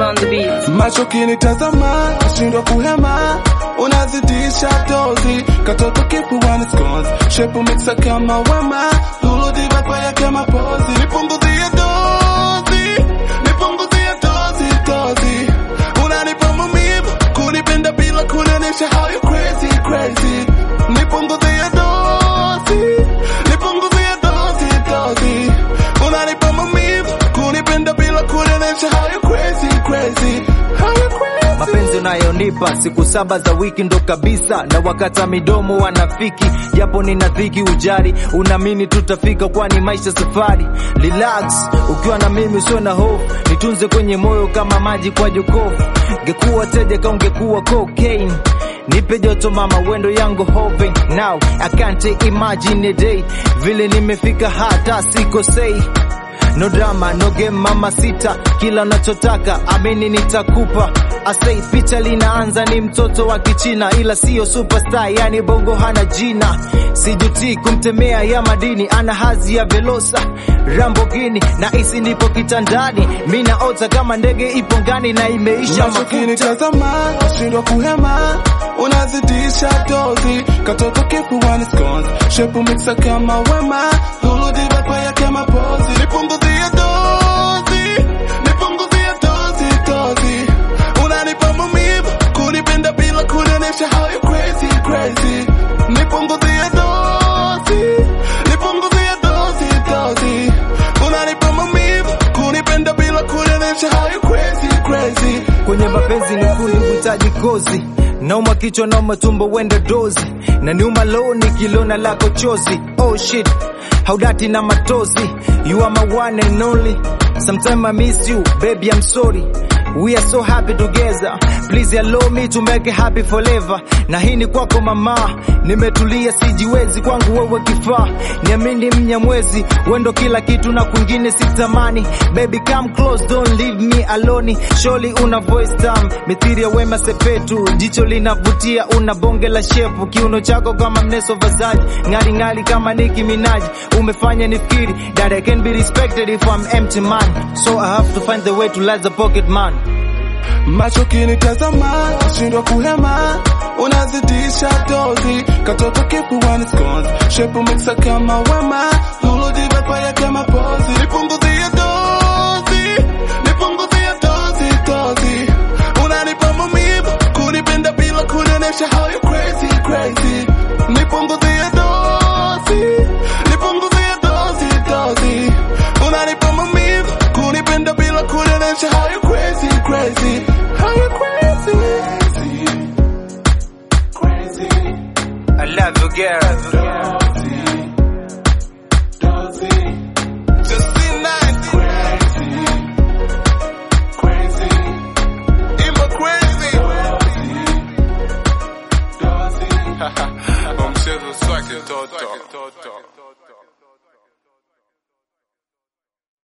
Diva on the beat. macho kinitazama nashindwa kuhema unazidisha dozi katoto kifuani scones shepu mixa kama wema lulu diva kwaya kama pozi nipunguzie dozi nipunguzie dozi dozi unanipa maumivu kunipenda bila kunionyesha how you crazy crazy nipunguzie dozi nipunguzie dozi dozi unanipa maumivu kunipenda bila kunionyesha how you crazy crazy how you crazy mapenzi unayonipa siku saba za wiki ndo kabisa na wakata midomo wanafiki japo nina dhiki ujari unaamini tutafika kwani maisha safari relax ukiwa na mimi usio na hofu nitunze kwenye moyo kama maji kwa jokofu ngekuwa teja kaungekuwa cocaine nipe joto mama wendo yangu hoping now I can't imagine a day vile nimefika hata sikosei No drama, no game mama sita, kila unachotaka amini nitakupa. Asei picha linaanza ni mtoto wa Kichina, ila siyo superstar, yani bongo hana jina. Sijuti kumtemea ya madini, ana hazi ya Velosa Rambogini, na isi nipo kitandani, mi naota kama ndege ipo ngani na imeisha macho mafuta. kinitazama nashindwa kuhema unazidisha dozi katoto kifuani scones shepu mixa kama wema lulu diva kwaya kama pozi nipunguzie dozi nipunguzie dozi dozi unanipa maumivu kunipenda bila kunionyesha how you crazy crazy nipunguzie dozi nipunguzie dozi dozi unanipa maumivu kunipenda bila kunionyesha how you crazy crazy kwenye mapenzi ni kundi kuhitaji kozi nauma kichwa nauma tumbo wende dozi na niuma loo nikilona lako chozi oh shit haudati na matozi you are my one and only sometime I miss you baby I'm sorry We are so happy together please allow me to make it happy forever na hii ni kwako mama nimetulia sijiwezi kwangu wewe kifaa niamini mnyamwezi wendo kila kitu na kwingine sitamani baby come close don't leave me alone surely una voice tam mithiri ya wema sepetu jicho linavutia una bonge la shepu kiuno chako kama mneso vazaji ngari ngari kama Nicki Minaj umefanya nifikiri that I can be respected if I'm empty man so I have to find the way to light the pocket man macho kinitazama nashindwa kuhema unazidisha dozi katoto kifuani scones shepu mixa kama wema lulu diva kwaya kama pozi nipunguzie dozi nipunguzie dozi dozi unanipa maumivu kunipenda bila kunionyesha how you crazy crazy nipunguzie dozi nipunguzie dozi dozi unanipa maumivu kunipenda bila kunionyesha how you crazy crazy how you crazy crazy I love you girl